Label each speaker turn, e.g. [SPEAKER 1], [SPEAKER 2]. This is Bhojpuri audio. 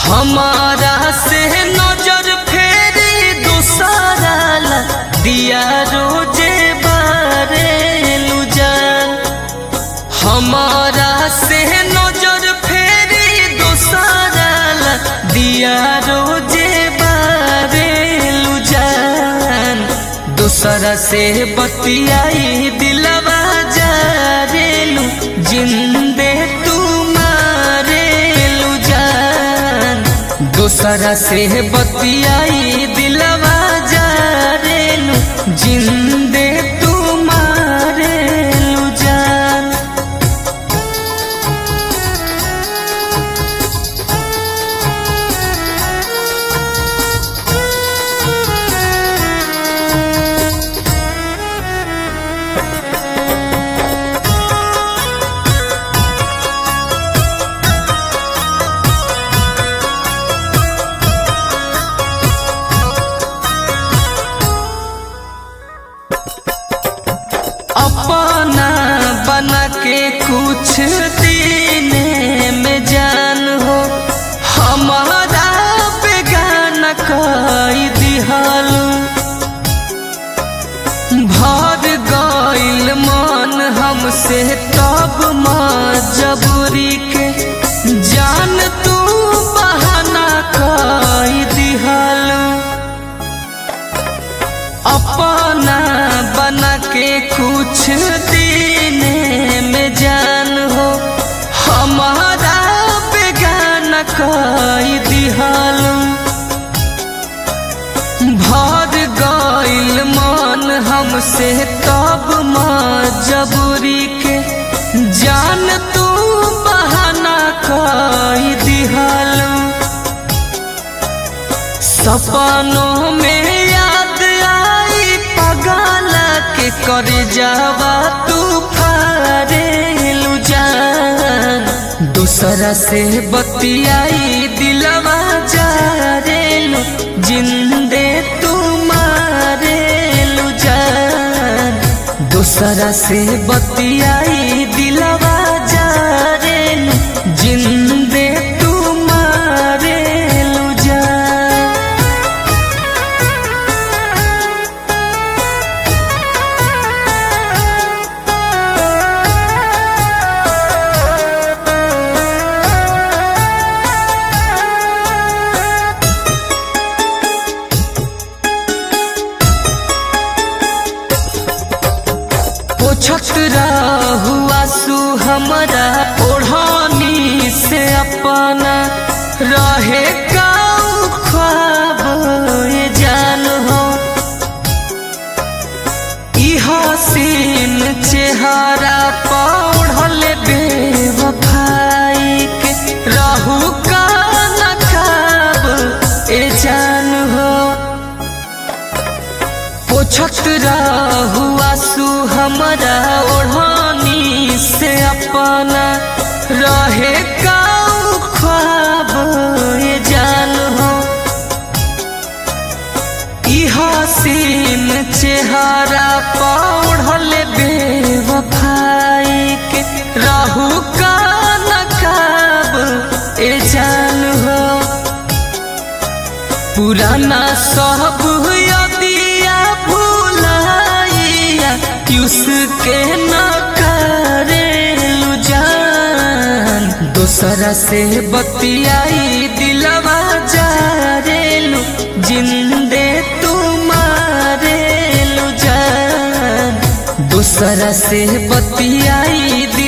[SPEAKER 1] हमारा से नजर फेरी दूसरा ला दिया रोजे बारेलू जान हमारा से नजर फेरी दूसरा ला दिया रोजे बारेलू जान दूसरा से बतियाई दिलवा जारेलू जिंदे तुम्हारेलू जान दूसरा से बतियाई दिलवा जारेलू जिंदे तुम्हारेलू जान अपना बना के कुछ दिन में जान हो हमारा बेगाना कई दिहल भर गइल मन हमसे तब मजबूरी के जान तू बहाना कई दिहल अपना बना के कुछ दिन में जान हो हमारा बेगाना कई दिहल भर गइल मन हमसे तब मजबूरी के जान तू बहाना कई दिहल सपनों में याद आई पगला के कर जावा तू फारेलू जान दूसरा से बतियाई दिलवा जारेलू जिंदे तुम्हारेलू जान दूसरा से बतियाई दिलवा जारेलू जिंदे तुम्हारेलू जान पोछत हुआ सु हमारा ओढ़ानी से अपना रहे काऊ ख्वाब ये जान हो ई हसीन चेहरा पौढ़ल बेवफाई के रहू का नकाब ए जान हो पोछत हुआ सु हमारा ओढ़ानी से अपना रहे काऊ ख्वाब ये जान हो ई हसीन चेहरा पौढ़ल बेवफाई के रहू का नकाब ए जान हो पुराना सब यदिया भूलाइया उसके न करेलू जान दूसरा से बतियाई दिलवा जारेलू जिंदे तुम्हारेलू जान दूसरा से बतियाई